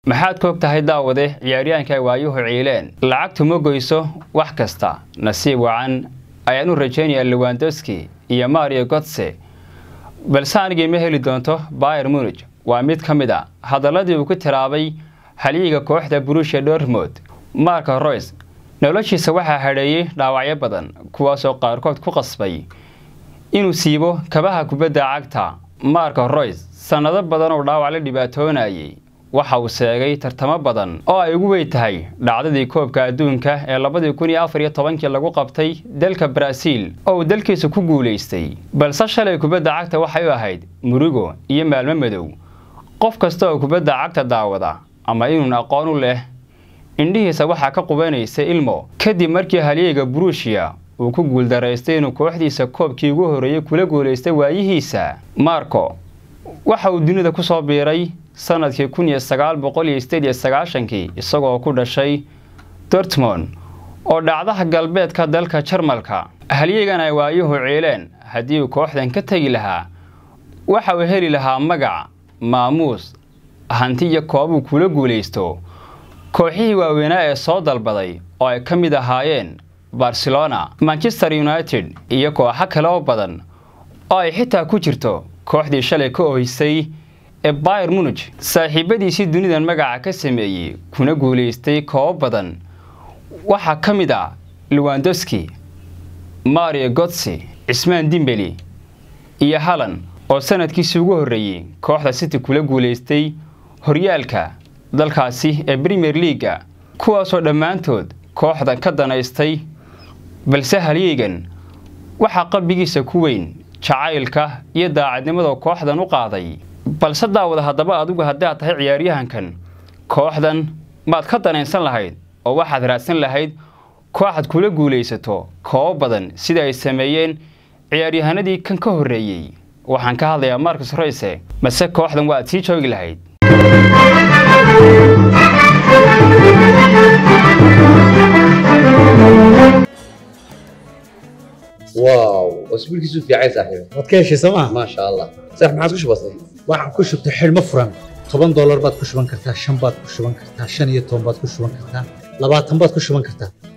maxaad ka og tahay daawade ciyaaryahanka ay waayuhu ciileen lacagtu ma goyso wax kasta nasiib wacan ayaan u rajaynayaa lewandowski iyo mario gotse balse anigii ma heli doonto bayer munig waa mid ka mid a hadaladii uu ku tiraabay halyiga kooxda burusha dortmond marka roys noloshiisa waxaa hadheeyey dhaawacyo badan kuwaasoo qaarkood ku qasbay inuu siibo kabaha kubadda cagta marka roys sannado badan oo dhaawac la dhibaatoonayay waxa uu sheegay tartamo badan oo ay ugu weyn tahay dhacdadii koobka adduunka ee labadii kun iyo afar iyo tobankii lagu qabtay dalka baraaziil oo uu dalkiisa ku guulaystay balse shalay kubadda cagta waxay u ahayd murigo iyo maalmo madow qof kasta oo kubadda cagta daawada ama inuun aqoon u leh indhihiisa waxaa ka qubanaysa ilmo kadib markii halyeyga buruushiya uu ku guuldaraystay inuu kooxdiisa koobkii ugu horreeyey kula guulaystay waayihiisa marco waxa uu dunida ku soo biiray sanadkii kun iyo sagaal boqol iyo sideed iyo sagaashankii isagoo ku dhashay dortmond oo dhacdaha galbeedka dalka jarmalka halyeygan ay waayuhu ciileen haddii uu kooxdan ka tegi lahaa waxa uu heli lahaa magac maamuus hanti iyo koobuu kula guulaysto kooxihii waaweynaa ee soo dalbaday oo ay ka mid ahaayeen barcelona manchester united iyo kooxo kale oo badan oo ay xitaa ku jirto kooxdii shalay ka ohisay ee bayer munig saaxiibadiisii dunidan magaca ka sameeyey kuna guulaystay koobo badan waxaa ka mid ah lewandowski mario gotsi cismaan dimbeli iyo halan oo sanadkiisii ugu horreeyey kooxda city kula guulaystay horyaalka dalkaasi ee premier leaga kuwaasoo dhammaantood kooxdan ka danaystay balse halyeygan waxaa qalbigiisa ku weyn jacaylka iyo daacadnimada kooxdan u qaaday balse daawada haddaba adigu haddii aad tahay ciyaaryahankan kooxdan maad ka danaynsan lahayd oo waxaad raadsan lahayd kooxaad kula guulaysato koobo badan sida ay sameeyeen ciyaaryahanadii kan ka horreeyey waxaan ka hadlayaa marcus royse mase kooxdan waaad sii joogi lahayd واو اسبوع كيسو في عايز صاحبي waad ka heshay sooma ما شاء الله صح ما عادش بسيط waxaan ku shubtay xidhmo furan toban doolar baad ku shuban kartaa shan baad ku shuban kartaa shan iyo toban baad ku shuban kartaa labaatan baad ku shuban kartaa